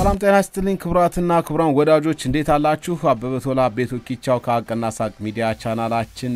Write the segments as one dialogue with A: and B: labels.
A: ሰላም ጤና ይስጥልኝ ክቡራትና ክቡራን ወዳጆች እንዴት አላችሁ? አበበ ቶላ ቤቶ ኪቻው ከሀቅና ሳቅ ሚዲያ ቻናላችን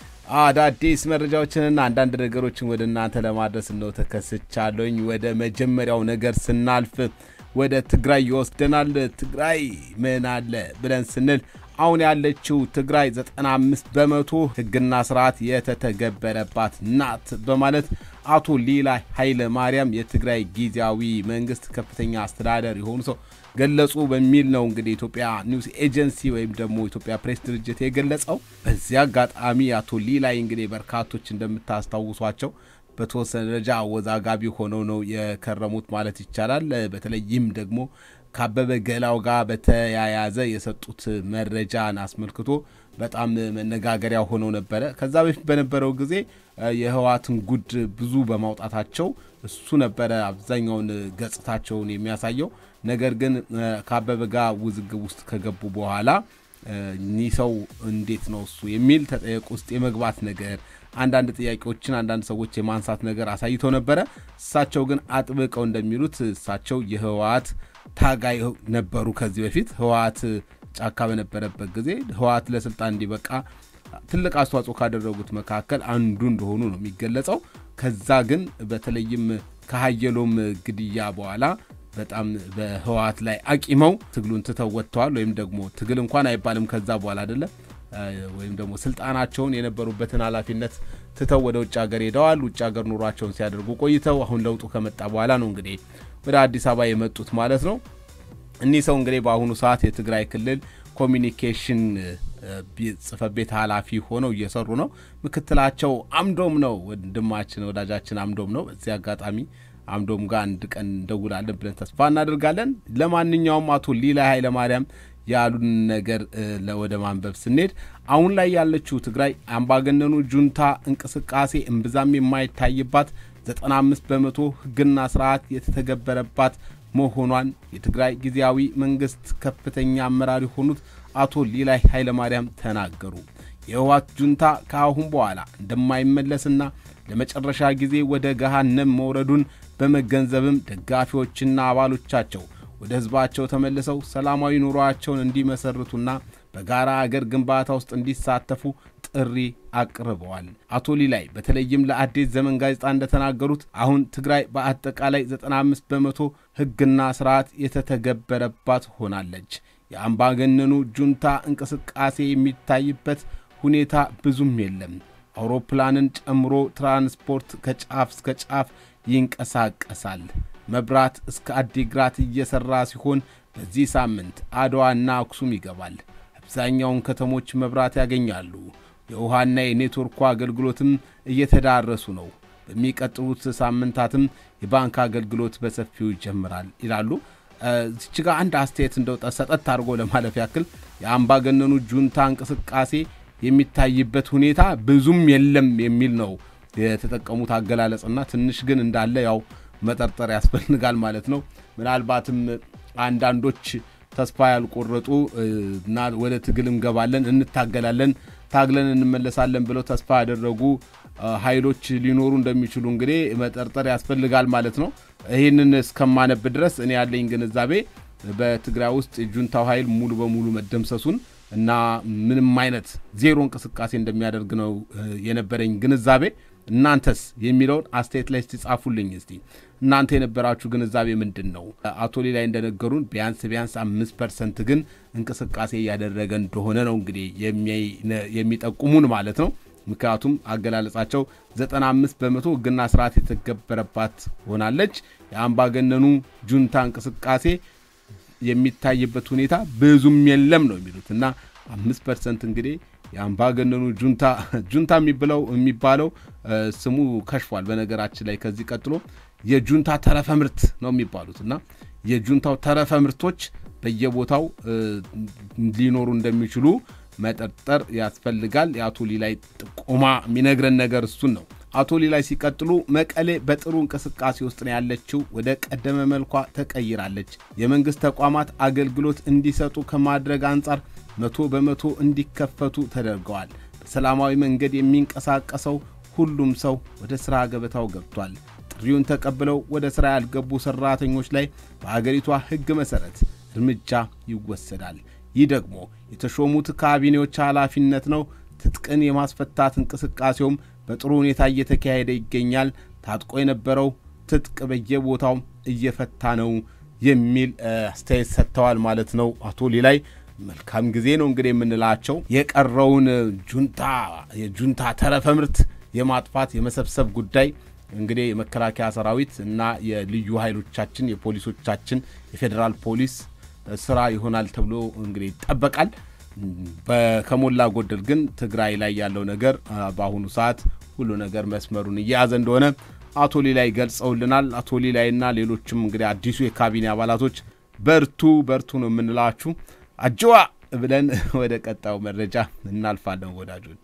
A: አዳዲስ መረጃዎችንና አንዳንድ ነገሮችን ወደ እናንተ ለማድረስ ነው ተከስቻለኝ። ወደ መጀመሪያው ነገር ስናልፍ ወደ ትግራይ ይወስደናል። ትግራይ ምን አለ ብለን ስንል አሁን ያለችው ትግራይ 95 በመቶ ሕግና ስርዓት የተተገበረባት ናት በማለት አቶ ሊላይ ኃይለ ማርያም የትግራይ ጊዜያዊ መንግስት ከፍተኛ አስተዳደር የሆኑ ሰው ገለጹ በሚል ነው እንግዲህ ኢትዮጵያ ኒውስ ኤጀንሲ ወይም ደግሞ ኢትዮጵያ ፕሬስ ድርጅት የገለጸው። በዚህ አጋጣሚ አቶ ሊላይ እንግዲህ በርካቶች እንደምታስታውሷቸው በተወሰነ ደረጃ አወዛጋቢ ሆነው ነው የከረሙት ማለት ይቻላል። በተለይም ደግሞ ከአበበ ገላው ጋር በተያያዘ የሰጡት መረጃን አስመልክቶ በጣም መነጋገሪያ ሆነው ነበረ። ከዛ በፊት በነበረው ጊዜ የህወሓትን ጉድ ብዙ በማውጣታቸው እሱ ነበረ አብዛኛውን ገጽታቸውን የሚያሳየው። ነገር ግን ከአበበ ጋር ውዝግብ ውስጥ ከገቡ በኋላ እኒህ ሰው እንዴት ነው እሱ የሚል ተጠየቅ ውስጥ የመግባት ነገር አንዳንድ ጥያቄዎችን አንዳንድ ሰዎች የማንሳት ነገር አሳይተው ነበረ። እሳቸው ግን አጥብቀው እንደሚሉት እሳቸው የህወሓት ታጋይ ነበሩ። ከዚህ በፊት ህወሓት ጫካ በነበረበት ጊዜ ህወሓት ለስልጣን እንዲበቃ ትልቅ አስተዋጽኦ ካደረጉት መካከል አንዱ እንደሆኑ ነው የሚገለጸው። ከዛ ግን በተለይም ከሀየሎም ግድያ በኋላ በጣም በህወሓት ላይ አቂመው ትግሉን ትተው ወጥተዋል። ወይም ደግሞ ትግል እንኳን አይባልም ከዛ በኋላ አይደለም ወይም ደግሞ ስልጣናቸውን የነበሩበትን ኃላፊነት ትተው ወደ ውጭ ሀገር ሄደዋል። ውጭ ሀገር ኑሯቸውን ሲያደርጉ ቆይተው አሁን ለውጡ ከመጣ በኋላ ነው እንግዲህ ወደ አዲስ አበባ የመጡት ማለት ነው። እኒህ ሰው እንግዲህ በአሁኑ ሰዓት የትግራይ ክልል ኮሚኒኬሽን ጽሕፈት ቤት ኃላፊ ሆነው እየሰሩ ነው። ምክትላቸው አምዶም ነው፣ ወንድማችን ወዳጃችን አምዶም ነው። በዚህ አጋጣሚ አምዶም ጋር አንድ ቀን እንደውላለን ብለን ተስፋ እናደርጋለን። ለማንኛውም አቶ ሊላይ ኃይለማርያም ያሉን ነገር ወደ ማንበብ ስንሄድ አሁን ላይ ያለችው ትግራይ አምባገነኑ ጁንታ እንቅስቃሴ እምብዛም የማይታይባት 95 በመቶ ሕግና ስርዓት የተተገበረባት መሆኗን የትግራይ ጊዜያዊ መንግስት ከፍተኛ አመራር የሆኑት አቶ ሊላይ ኃይለማርያም ተናገሩ። የህወሓት ጁንታ ከአሁን በኋላ እንደማይመለስና ለመጨረሻ ጊዜ ወደ ገሃነም መውረዱን በመገንዘብም ደጋፊዎችና አባሎቻቸው ወደ ህዝባቸው ተመልሰው ሰላማዊ ኑሯቸውን እንዲመሰርቱና በጋራ አገር ግንባታ ውስጥ እንዲሳተፉ ጥሪ አቅርበዋል። አቶ ሊላይ በተለይም ለአዲስ ዘመን ጋዜጣ እንደተናገሩት አሁን ትግራይ በአጠቃላይ 95 በመቶ ህግና ስርዓት የተተገበረባት ሆናለች። የአምባገነኑ ጁንታ እንቅስቃሴ የሚታይበት ሁኔታ ብዙም የለም። አውሮፕላንን ጨምሮ ትራንስፖርት ከጫፍ እስከ ጫፍ ይንቀሳቀሳል። መብራት እስከ አዲግራት እየሰራ ሲሆን በዚህ ሳምንት አድዋና አክሱም ይገባል። አብዛኛውን ከተሞች መብራት ያገኛሉ። የውሃና የኔትወርኩ አገልግሎትም እየተዳረሱ ነው። በሚቀጥሉት ሳምንታትም የባንክ አገልግሎት በሰፊው ይጀምራል ይላሉ። እዚች ጋር አንድ አስተያየት እንደው ሰጠት አድርጎ ለማለፍ ያክል የአምባገነኑ ጁንታ እንቅስቃሴ የሚታይበት ሁኔታ ብዙም የለም የሚል ነው የተጠቀሙት አገላለጽና ትንሽ ግን እንዳለ ያው መጠርጠር ያስፈልጋል ማለት ነው። ምናልባትም አንዳንዶች ተስፋ ያልቆረጡ እና ወደ ትግል እንገባለን፣ እንታገላለን፣ ታግለን እንመለሳለን ብለው ተስፋ ያደረጉ ኃይሎች ሊኖሩ እንደሚችሉ እንግዲህ መጠርጠር ያስፈልጋል ማለት ነው። ይህንን እስከማነብ ድረስ እኔ ያለኝ ግንዛቤ በትግራይ ውስጥ የጁንታው ኃይል ሙሉ በሙሉ መደምሰሱን እና ምንም አይነት ዜሮ እንቅስቃሴ እንደሚያደርግ ነው የነበረኝ ግንዛቤ። እናንተስ የሚለውን አስተያየት ላይ ጻፉልኝ። እስቲ እናንተ የነበራችሁ ግንዛቤ ምንድን ነው? አቶ ሊላይ እንደነገሩን ቢያንስ ቢያንስ አምስት ፐርሰንት ግን እንቅስቃሴ እያደረገ እንደሆነ ነው እንግዲህ የሚጠቁሙን ማለት ነው። ምክንያቱም አገላለጻቸው 95 በመቶ ሕግና ስርዓት የተገበረባት ሆናለች። የአምባገነኑ ጁንታ እንቅስቃሴ የሚታይበት ሁኔታ ብዙም የለም ነው የሚሉት እና አምስት ፐርሰንት እንግዲህ የአምባገነኑ ጁንታ ጁንታ የሚብለው የሚባለው ስሙ ከሽፏል። በነገራችን ላይ ከዚህ ቀጥሎ የጁንታ ተረፈ ምርት ነው የሚባሉት እና የጁንታው ተረፈ ምርቶች በየቦታው ሊኖሩ እንደሚችሉ መጠርጠር ያስፈልጋል። የአቶ ሊላይ ጥቆማ የሚነግረን ነገር እሱን ነው። አቶ ሊላይ ሲቀጥሉ መቀሌ በጥሩ እንቅስቃሴ ውስጥ ነው ያለችው። ወደ ቀደመ መልኳ ተቀይራለች። የመንግሥት ተቋማት አገልግሎት እንዲሰጡ ከማድረግ አንጻር መቶ በመቶ እንዲከፈቱ ተደርገዋል። በሰላማዊ መንገድ የሚንቀሳቀሰው ሁሉም ሰው ወደ ሥራ ገበታው ገብቷል። ጥሪውን ተቀብለው ወደ ሥራ ያልገቡ ሠራተኞች ላይ በአገሪቷ ሕግ መሠረት እርምጃ ይወሰዳል። ይህ ደግሞ የተሾሙት ካቢኔዎች ኃላፊነት ነው። ትጥቅን የማስፈታት እንቅስቃሴውም በጥሩ ሁኔታ እየተካሄደ ይገኛል። ታጥቆ የነበረው ትጥቅ በየቦታው እየፈታ ነው የሚል አስተያየት ሰጥተዋል ማለት ነው አቶ ሊላይ። መልካም ጊዜ ነው እንግዲህ የምንላቸው የቀረውን ጁንታ የጁንታ ተረፈ ምርት የማጥፋት የመሰብሰብ ጉዳይ እንግዲህ የመከላከያ ሰራዊት እና የልዩ ኃይሎቻችን የፖሊሶቻችን የፌዴራል ፖሊስ ስራ ይሆናል ተብሎ እንግዲህ ይጠበቃል። ከሞላ ጎደል ግን ትግራይ ላይ ያለው ነገር በአሁኑ ሰዓት ሁሉ ነገር መስመሩን እየያዘ እንደሆነ አቶ ሊላይ ገልጸውልናል። አቶ ሊላይና ሌሎችም እንግዲህ አዲሱ የካቢኔ አባላቶች በርቱ በርቱ ነው የምንላችሁ። አጅዋ ብለን ወደ ቀጣዩ መረጃ እናልፋለን ወዳጆች።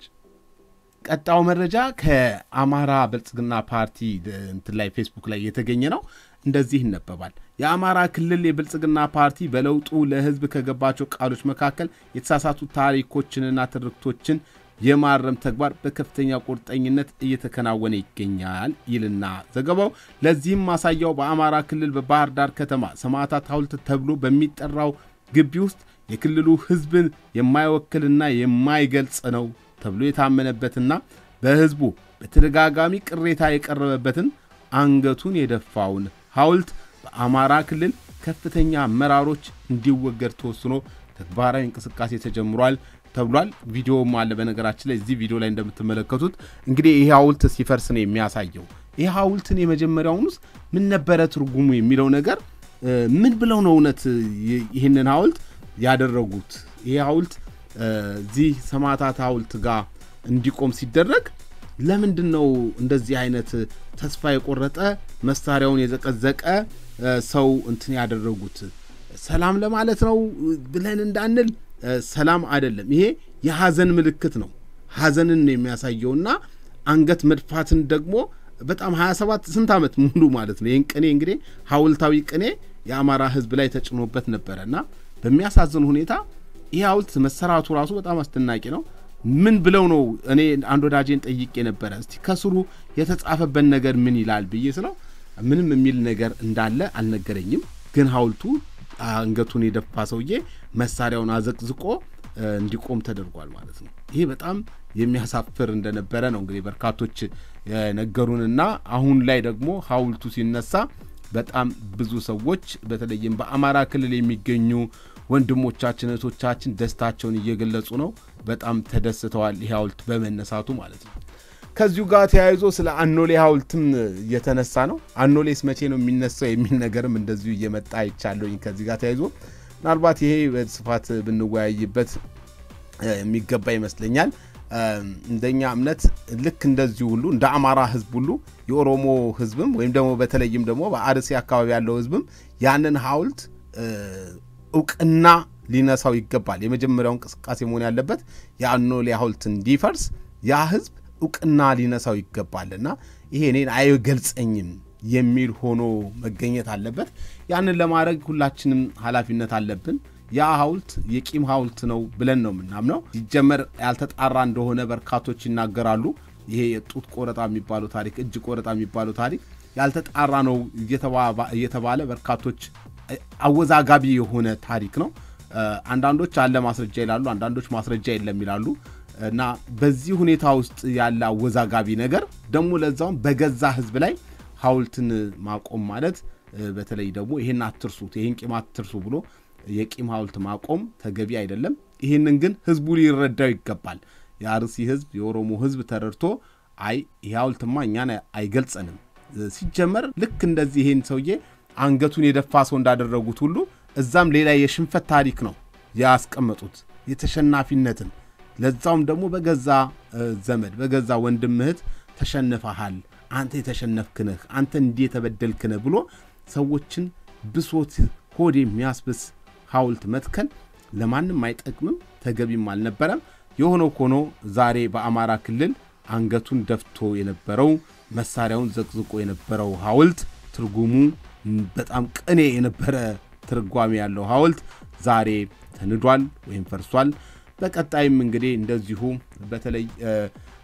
A: ቀጣዩ መረጃ ከአማራ ብልጽግና ፓርቲ እንትን ላይ ፌስቡክ ላይ የተገኘ ነው። እንደዚህ ይነበባል። የአማራ ክልል የብልጽግና ፓርቲ በለውጡ ለሕዝብ ከገባቸው ቃሎች መካከል የተሳሳቱ ታሪኮችንና ትርክቶችን የማረም ተግባር በከፍተኛ ቁርጠኝነት እየተከናወነ ይገኛል ይልና ዘገባው። ለዚህም ማሳያው በአማራ ክልል በባህር ዳር ከተማ ሰማዕታት ሐውልት ተብሎ በሚጠራው ግቢ ውስጥ የክልሉ ሕዝብን የማይወክልና የማይገልጽ ነው ተብሎ የታመነበትና በሕዝቡ በተደጋጋሚ ቅሬታ የቀረበበትን አንገቱን የደፋውን ሐውልት በአማራ ክልል ከፍተኛ አመራሮች እንዲወገድ ተወስኖ ተግባራዊ እንቅስቃሴ ተጀምሯል ተብሏል። ቪዲዮም አለ። በነገራችን ላይ እዚህ ቪዲዮ ላይ እንደምትመለከቱት እንግዲህ ይህ ሐውልት ሲፈርስ ነው የሚያሳየው። ይህ ሐውልትን የመጀመሪያውንስ ምን ነበረ ትርጉሙ የሚለው ነገር ምን ብለው ነው እውነት ይህንን ሐውልት ያደረጉት? ይህ ሐውልት እዚህ ሰማዕታት ሐውልት ጋር እንዲቆም ሲደረግ ለምንድን ነው እንደዚህ አይነት ተስፋ የቆረጠ መሳሪያውን የዘቀዘቀ ሰው እንትን ያደረጉት? ሰላም ለማለት ነው ብለን እንዳንል ሰላም አይደለም። ይሄ የሐዘን ምልክት ነው። ሐዘንን ነው የሚያሳየውና አንገት መድፋትን ደግሞ በጣም 27 ስንት ዓመት ሙሉ ማለት ነው። ይህን ቅኔ እንግዲህ ሐውልታዊ ቅኔ የአማራ ሕዝብ ላይ ተጭኖበት ነበረ እና በሚያሳዝን ሁኔታ ይህ ሐውልት መሰራቱ ራሱ በጣም አስደናቂ ነው። ምን ብለው ነው እኔ አንድ ወዳጄን ጠይቄ ነበረ። እስቲ ከስሩ የተጻፈበት ነገር ምን ይላል ብዬ ስለው ምንም የሚል ነገር እንዳለ አልነገረኝም። ግን ሐውልቱ አንገቱን የደፋ ሰውዬ መሳሪያውን አዘቅዝቆ እንዲቆም ተደርጓል ማለት ነው። ይሄ በጣም የሚያሳፍር እንደነበረ ነው እንግዲህ በርካቶች የነገሩንና አሁን ላይ ደግሞ ሐውልቱ ሲነሳ በጣም ብዙ ሰዎች በተለይም በአማራ ክልል የሚገኙ ወንድሞቻችን እህቶቻችን ደስታቸውን እየገለጹ ነው። በጣም ተደስተዋል ይህ ሐውልት በመነሳቱ ማለት ነው። ከዚሁ ጋር ተያይዞ ስለ አኖሌ ሐውልትም እየተነሳ ነው። አኖሌስ መቼ ነው የሚነሳው የሚል ነገርም እንደዚሁ እየመጣ አይቻለሁኝ። ከዚህ ጋር ተያይዞ ምናልባት ይሄ በስፋት ብንወያይበት የሚገባ ይመስለኛል። እንደኛ እምነት ልክ እንደዚሁ ሁሉ እንደ አማራ ሕዝብ ሁሉ የኦሮሞ ሕዝብም ወይም ደግሞ በተለይም ደግሞ በአርሲ አካባቢ ያለው ሕዝብም ያንን ሐውልት እውቅና ሊነሳው ይገባል። የመጀመሪያው እንቅስቃሴ መሆን ያለበት የአኖሌ ሐውልት እንዲፈርስ ያ ሕዝብ እውቅና ሊነሳው ይገባል እና ይሄ እኔን አይገልጸኝም የሚል ሆኖ መገኘት አለበት። ያንን ለማድረግ ሁላችንም ኃላፊነት አለብን። ያ ሐውልት የቂም ሐውልት ነው ብለን ነው የምናምነው። ሲጀመር ያልተጣራ እንደሆነ በርካቶች ይናገራሉ። ይሄ የጡት ቆረጣ የሚባለው ታሪክ፣ እጅ ቆረጣ የሚባለው ታሪክ ያልተጣራ ነው እየተባለ በርካቶች አወዛጋቢ የሆነ ታሪክ ነው። አንዳንዶች አለ ማስረጃ ይላሉ፣ አንዳንዶች ማስረጃ የለም ይላሉ። እና በዚህ ሁኔታ ውስጥ ያለ አወዛጋቢ ነገር ደግሞ ለዛውም በገዛ ህዝብ ላይ ሐውልትን ማቆም ማለት በተለይ ደግሞ ይሄን አትርሱት፣ ይሄን ቂም አትርሱ ብሎ የቂም ሐውልት ማቆም ተገቢ አይደለም። ይህንን ግን ህዝቡ ሊረዳው ይገባል። የአርሲ ህዝብ፣ የኦሮሞ ህዝብ ተረድቶ አይ ይህ ሐውልትማ እኛን አይገልጸንም። ሲጀመር ልክ እንደዚህ ይሄን ሰውዬ አንገቱን የደፋ ሰው እንዳደረጉት ሁሉ እዛም ሌላ የሽንፈት ታሪክ ነው ያስቀመጡት የተሸናፊነትን ለዛውም ደግሞ በገዛ ዘመድ በገዛ ወንድም እህት ተሸንፈሃል፣ አንተ የተሸነፍክነህ፣ አንተ እንዲህ የተበደልክነህ ብሎ ሰዎችን ብሶት ሆድ የሚያስብስ ሐውልት መትከል ለማንም አይጠቅምም፣ ተገቢም አልነበረም። የሆነው ሆኖ ዛሬ በአማራ ክልል አንገቱን ደፍቶ የነበረው መሳሪያውን ዘቅዝቆ የነበረው ሐውልት ትርጉሙ በጣም ቅኔ የነበረ ትርጓሜ ያለው ሐውልት ዛሬ ተንዷል ወይም ፈርሷል። በቀጣይም እንግዲህ እንደዚሁ በተለይ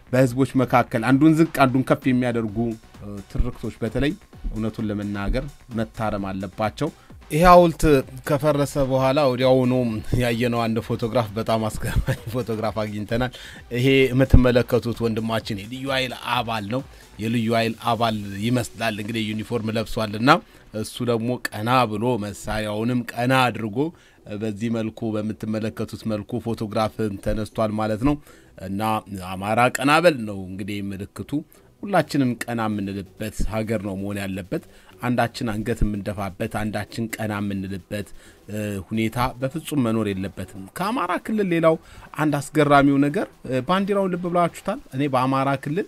A: በህዝቦች መካከል አንዱን ዝቅ አንዱን ከፍ የሚያደርጉ ትርክቶች በተለይ እውነቱን ለመናገር መታረም አለባቸው። ይህ ሐውልት ከፈረሰ በኋላ ወዲያውኑ ያየነው አንድ ፎቶግራፍ በጣም አስገራሚ ፎቶግራፍ አግኝተናል። ይሄ የምትመለከቱት ወንድማችን የልዩ ኃይል አባል ነው። የልዩ ኃይል አባል ይመስላል እንግዲህ ዩኒፎርም ለብሷል እና እሱ ደግሞ ቀና ብሎ መሳሪያውንም ቀና አድርጎ በዚህ መልኩ በምትመለከቱት መልኩ ፎቶግራፍ ተነስቷል ማለት ነው እና አማራ ቀና በል ነው እንግዲህ ምልክቱ። ሁላችንም ቀና የምንልበት ሀገር ነው መሆን ያለበት። አንዳችን አንገት የምንደፋበት፣ አንዳችን ቀና የምንልበት ሁኔታ በፍጹም መኖር የለበትም። ከአማራ ክልል ሌላው አንድ አስገራሚው ነገር ባንዲራውን ልብ ብላችሁታል። እኔ በአማራ ክልል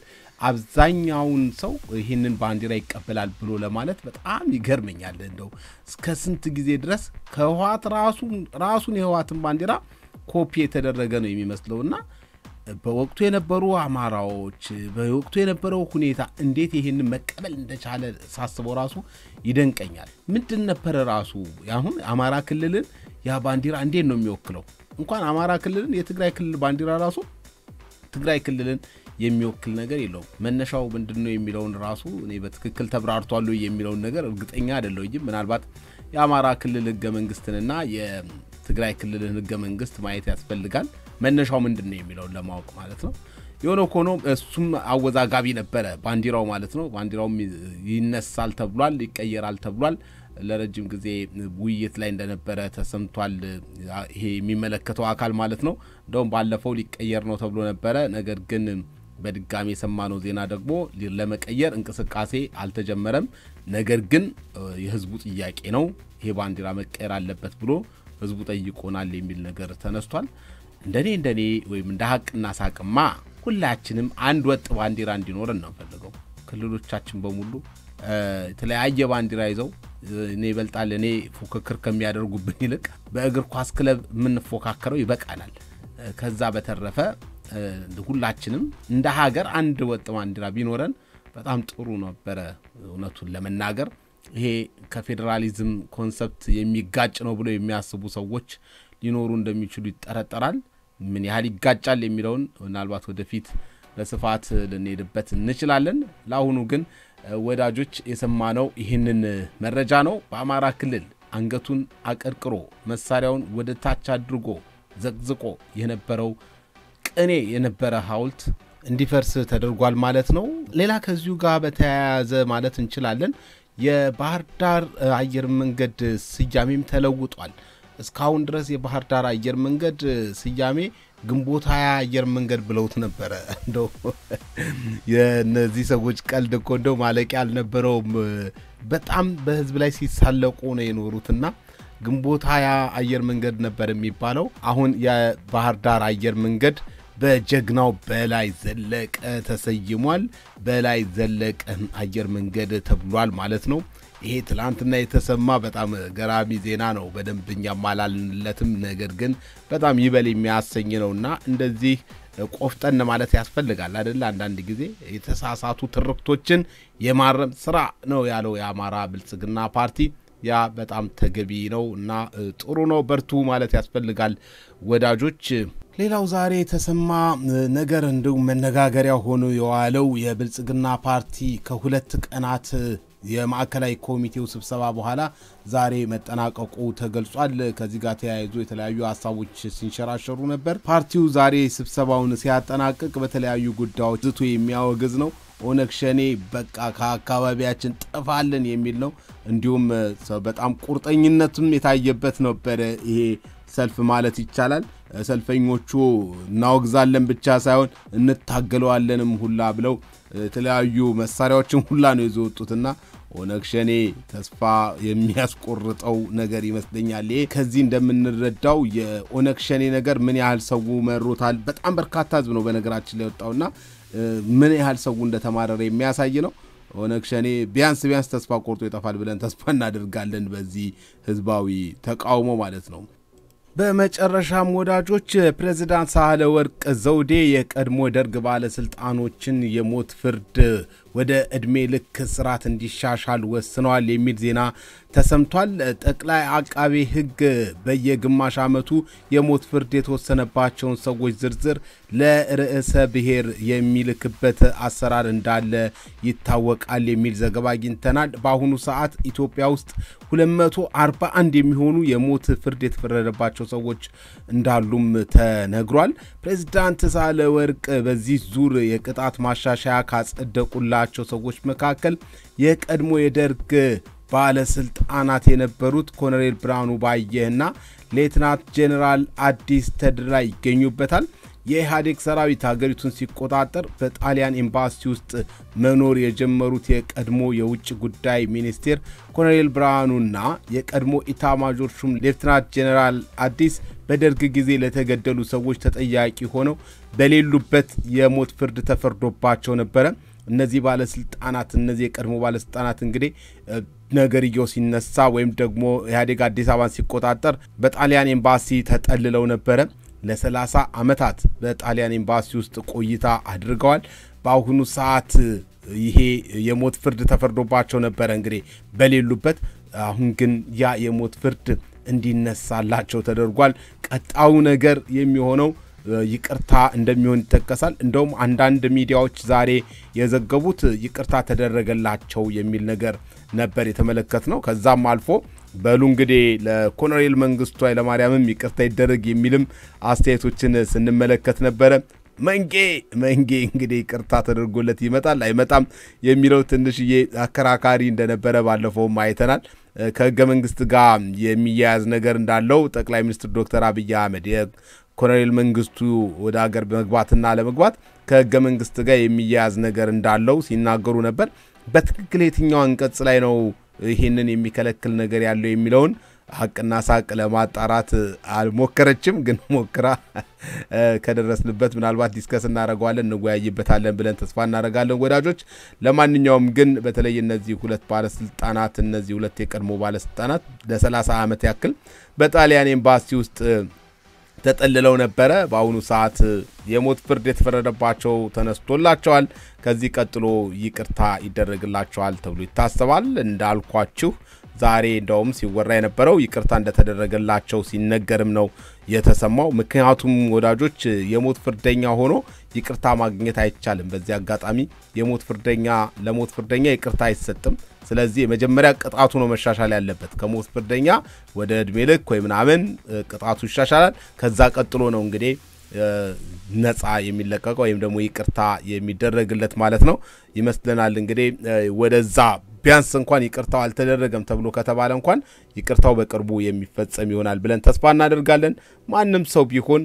A: አብዛኛውን ሰው ይህንን ባንዲራ ይቀበላል ብሎ ለማለት በጣም ይገርመኛል። እንደው እስከ ስንት ጊዜ ድረስ ከህወሓት ራሱን የህወሓትን ባንዲራ ኮፒ የተደረገ ነው የሚመስለውና በወቅቱ የነበሩ አማራዎች በወቅቱ የነበረው ሁኔታ እንዴት ይህንን መቀበል እንደቻለ ሳስበው ራሱ ይደንቀኛል። ምንድን ነበረ ራሱ አሁን አማራ ክልልን ያ ባንዲራ እንዴት ነው የሚወክለው? እንኳን አማራ ክልልን የትግራይ ክልል ባንዲራ ራሱ ትግራይ ክልልን የሚወክል ነገር የለውም። መነሻው ምንድን ነው የሚለውን ራሱ እኔ በትክክል ተብራርቷል የሚለውን ነገር እርግጠኛ አይደለሁም። ምናልባት የአማራ ክልል ህገ መንግስትንና የትግራይ ክልልን ህገ መንግስት ማየት ያስፈልጋል። መነሻው ምንድን ነው የሚለውን ለማወቅ ማለት ነው። የሆነ ሆኖ እሱም አወዛጋቢ ነበረ ባንዲራው ማለት ነው። ባንዲራውም ይነሳል ተብሏል፣ ይቀየራል ተብሏል። ለረጅም ጊዜ ውይይት ላይ እንደነበረ ተሰምቷል። ይሄ የሚመለከተው አካል ማለት ነው። እንደውም ባለፈው ሊቀየር ነው ተብሎ ነበረ። ነገር ግን በድጋሚ የሰማነው ዜና ደግሞ ለመቀየር እንቅስቃሴ አልተጀመረም። ነገር ግን የህዝቡ ጥያቄ ነው፣ ይሄ ባንዲራ መቀየር አለበት ብሎ ህዝቡ ጠይቆናል የሚል ነገር ተነስቷል። እንደኔ እንደኔ ወይም እንደ ሀቅና ሳቅማ ሁላችንም አንድ ወጥ ባንዲራ እንዲኖረን ነው ፈልገው ክልሎቻችን በሙሉ የተለያየ ባንዲራ ይዘው እኔ ይበልጣል እኔ ፉክክር ከሚያደርጉብን ይልቅ በእግር ኳስ ክለብ የምንፎካከረው ይበቃናል። ከዛ በተረፈ ሁላችንም እንደ ሀገር አንድ ወጥ ባንዲራ ቢኖረን በጣም ጥሩ ነበረ። እውነቱን ለመናገር ይሄ ከፌዴራሊዝም ኮንሰፕት የሚጋጭ ነው ብለው የሚያስቡ ሰዎች ሊኖሩ እንደሚችሉ ይጠረጠራል። ምን ያህል ይጋጫል የሚለውን ምናልባት ወደፊት በስፋት ልንሄድበት እንችላለን። ለአሁኑ ግን ወዳጆች የሰማነው ይህንን መረጃ ነው። በአማራ ክልል አንገቱን አቀርቅሮ መሳሪያውን ወደ ታች አድርጎ ዘቅዝቆ የነበረው ቅኔ የነበረ ሐውልት እንዲፈርስ ተደርጓል ማለት ነው። ሌላ ከዚሁ ጋር በተያያዘ ማለት እንችላለን የባህር ዳር አየር መንገድ ስያሜም ተለውጧል። እስካሁን ድረስ የባህር ዳር አየር መንገድ ስያሜ ግንቦት ሀያ አየር መንገድ ብለውት ነበረ። እንደው የእነዚህ ሰዎች ቀልድ እኮ እንደው ማለቂያ አልነበረውም። በጣም በሕዝብ ላይ ሲሳለቁ ነው የኖሩትና ግንቦት ሀያ አየር መንገድ ነበር የሚባለው። አሁን የባህር ዳር አየር መንገድ በጀግናው በላይ ዘለቀ ተሰይሟል። በላይ ዘለቀ አየር መንገድ ተብሏል ማለት ነው። ይሄ ትላንትና የተሰማ በጣም ገራሚ ዜና ነው። በደንብ እኛም አላልንለትም፣ ነገር ግን በጣም ይበል የሚያሰኝ ነውና እንደዚህ ቆፍጠን ማለት ያስፈልጋል አይደለ? አንዳንድ ጊዜ የተሳሳቱ ትርክቶችን የማረም ስራ ነው ያለው የአማራ ብልጽግና ፓርቲ። ያ በጣም ተገቢ ነው እና ጥሩ ነው። በርቱ ማለት ያስፈልጋል ወዳጆች። ሌላው ዛሬ የተሰማ ነገር እንዲሁም መነጋገሪያ ሆኖ የዋለው የብልጽግና ፓርቲ ከሁለት ቀናት የማዕከላዊ ኮሚቴው ስብሰባ በኋላ ዛሬ መጠናቀቁ ተገልጿል። ከዚህ ጋር ተያይዞ የተለያዩ ሀሳቦች ሲንሸራሸሩ ነበር። ፓርቲው ዛሬ ስብሰባውን ሲያጠናቅቅ በተለያዩ ጉዳዮች ዝቶ የሚያወግዝ ነው። ኦነግ ሸኔ በቃ ከአካባቢያችን ጠፋለን የሚል ነው። እንዲሁም በጣም ቁርጠኝነትም የታየበት ነበረ ይሄ ሰልፍ ማለት ይቻላል። ሰልፈኞቹ እናወግዛለን ብቻ ሳይሆን እንታገለዋለንም ሁላ ብለው የተለያዩ መሳሪያዎችን ሁላ ነው ይዞ ወጡትና ኦነግ ሸኔ ተስፋ የሚያስቆርጠው ነገር ይመስለኛል። ይሄ ከዚህ እንደምንረዳው የኦነግ ሸኔ ነገር ምን ያህል ሰው መሮታል። በጣም በርካታ ህዝብ ነው በነገራችን ላይ ወጣውና ምን ያህል ሰው እንደተማረረ የሚያሳይ ነው። ኦነግ ሸኔ ቢያንስ ቢያንስ ተስፋ ቆርጦ ይጠፋል ብለን ተስፋ እናደርጋለን። በዚህ ህዝባዊ ተቃውሞ ማለት ነው። በመጨረሻም ወዳጆች ፕሬዚዳንት ሳህለ ወርቅ ዘውዴ የቀድሞ ደርግ ባለስልጣኖችን የሞት ፍርድ ወደ ዕድሜ ልክ እስራት እንዲሻሻል ወስነዋል የሚል ዜና ተሰምቷል። ጠቅላይ አቃቤ ሕግ በየግማሽ ዓመቱ የሞት ፍርድ የተወሰነባቸውን ሰዎች ዝርዝር ለርዕሰ ብሔር የሚልክበት አሰራር እንዳለ ይታወቃል የሚል ዘገባ አግኝተናል። በአሁኑ ሰዓት ኢትዮጵያ ውስጥ 241 የሚሆኑ የሞት ፍርድ የተፈረደባቸው ሰዎች እንዳሉም ተነግሯል። ፕሬዚዳንት ሳህለወርቅ በዚህ ዙር የቅጣት ማሻሻያ ካጸደቁላቸው ሰዎች መካከል የቀድሞ የደርግ ባለስልጣናት የነበሩት ኮሎኔል ብርሃኑ ባየህና ሌትናንት ጄኔራል አዲስ ተድላ ይገኙበታል። የኢህአዴግ ሰራዊት ሀገሪቱን ሲቆጣጠር በጣሊያን ኤምባሲ ውስጥ መኖር የጀመሩት የቀድሞ የውጭ ጉዳይ ሚኒስቴር ኮሎኔል ብርሃኑና የቀድሞ ኢታማዦር ሹም ሌፍትናንት ጄኔራል አዲስ በደርግ ጊዜ ለተገደሉ ሰዎች ተጠያቂ ሆነው በሌሉበት የሞት ፍርድ ተፈርዶባቸው ነበረ። እነዚህ ባለስልጣናት እነዚህ የቀድሞ ባለስልጣናት እንግዲህ ነገርየው ሲነሳ ወይም ደግሞ ኢህአዴግ አዲስ አበባን ሲቆጣጠር በጣሊያን ኤምባሲ ተጠልለው ነበረ። ለ30 ዓመታት በጣሊያን ኤምባሲ ውስጥ ቆይታ አድርገዋል። በአሁኑ ሰዓት ይሄ የሞት ፍርድ ተፈርዶባቸው ነበረ እንግዲህ በሌሉበት። አሁን ግን ያ የሞት ፍርድ እንዲነሳላቸው ተደርጓል። ቀጣዩ ነገር የሚሆነው ይቅርታ እንደሚሆን ይጠቀሳል። እንደውም አንዳንድ ሚዲያዎች ዛሬ የዘገቡት ይቅርታ ተደረገላቸው የሚል ነገር ነበር የተመለከት ነው። ከዛም አልፎ በሉ እንግዲህ ለኮሎኔል መንግስቱ ኃይለማርያምም ይቅርታ ይደረግ የሚልም አስተያየቶችን ስንመለከት ነበረ። መንጌ መንጌ እንግዲህ ይቅርታ ተደርጎለት ይመጣል አይመጣም የሚለው ትንሽዬ አከራካሪ እንደነበረ ባለፈውም አይተናል። ከህገ መንግስት ጋር የሚያያዝ ነገር እንዳለው ጠቅላይ ሚኒስትር ዶክተር አብይ አህመድ ኮሎኔል መንግስቱ ወደ ሀገር በመግባትና ለመግባት ከህገ መንግስት ጋር የሚያያዝ ነገር እንዳለው ሲናገሩ ነበር። በትክክል የትኛው አንቀጽ ላይ ነው ይህንን የሚከለክል ነገር ያለው የሚለውን ሀቅና ሳቅ ለማጣራት አልሞከረችም። ግን ሞክራ ከደረስንበት ምናልባት ዲስከስ እናደርገዋለን፣ እንወያይበታለን ብለን ተስፋ እናደርጋለን ወዳጆች። ለማንኛውም ግን በተለይ እነዚህ ሁለት ባለስልጣናት እነዚህ ሁለት የቀድሞ ባለስልጣናት ለ30 ዓመት ያክል በጣሊያን ኤምባሲ ውስጥ ተጠልለው ነበረ። በአሁኑ ሰዓት የሞት ፍርድ የተፈረደባቸው ተነስቶላቸዋል። ከዚህ ቀጥሎ ይቅርታ ይደረግላቸዋል ተብሎ ይታሰባል። እንዳልኳችሁ ዛሬ እንደውም ሲወራ የነበረው ይቅርታ እንደተደረገላቸው ሲነገርም ነው የተሰማው። ምክንያቱም ወዳጆች የሞት ፍርደኛ ሆኖ ይቅርታ ማግኘት አይቻልም። በዚህ አጋጣሚ የሞት ፍርደኛ ለሞት ፍርደኛ ይቅርታ አይሰጥም። ስለዚህ የመጀመሪያ ቅጣቱ ነው መሻሻል ያለበት። ከሞት ፍርደኛ ወደ እድሜ ልክ ወይ ምናምን ቅጣቱ ይሻሻላል። ከዛ ቀጥሎ ነው እንግዲህ ነፃ የሚለቀቀው ወይም ደግሞ ይቅርታ የሚደረግለት ማለት ነው ይመስለናል። እንግዲህ ወደዛ ቢያንስ እንኳን ይቅርታው አልተደረገም ተብሎ ከተባለ እንኳን ይቅርታው በቅርቡ የሚፈጸም ይሆናል ብለን ተስፋ እናደርጋለን። ማንም ሰው ቢሆን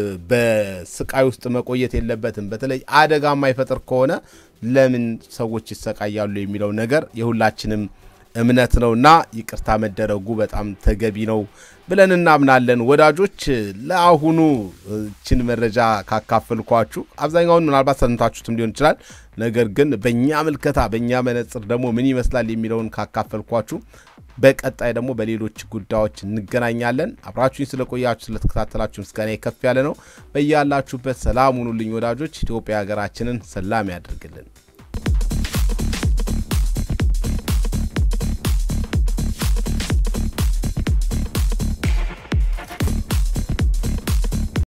A: በስቃይ ውስጥ መቆየት የለበትም። በተለይ አደጋ የማይፈጥር ከሆነ ለምን ሰዎች ይሰቃያሉ የሚለው ነገር የሁላችንም እምነት ነውና ይቅርታ መደረጉ በጣም ተገቢ ነው ብለን እናምናለን። ወዳጆች ለአሁኑ ችን መረጃ ካካፈልኳችሁ አብዛኛውን ምናልባት ሰምታችሁትም ሊሆን ይችላል። ነገር ግን በእኛ ምልከታ በእኛ መነጽር ደግሞ ምን ይመስላል የሚለውን ካካፈልኳችሁ በቀጣይ ደግሞ በሌሎች ጉዳዮች እንገናኛለን። አብራችሁኝ ስለቆያችሁ ስለተከታተላችሁ ምስጋና ከፍ ያለ ነው። በያላችሁበት ሰላም ሁኑልኝ ወዳጆች። ኢትዮጵያ ሀገራችንን ሰላም ያደርግልን።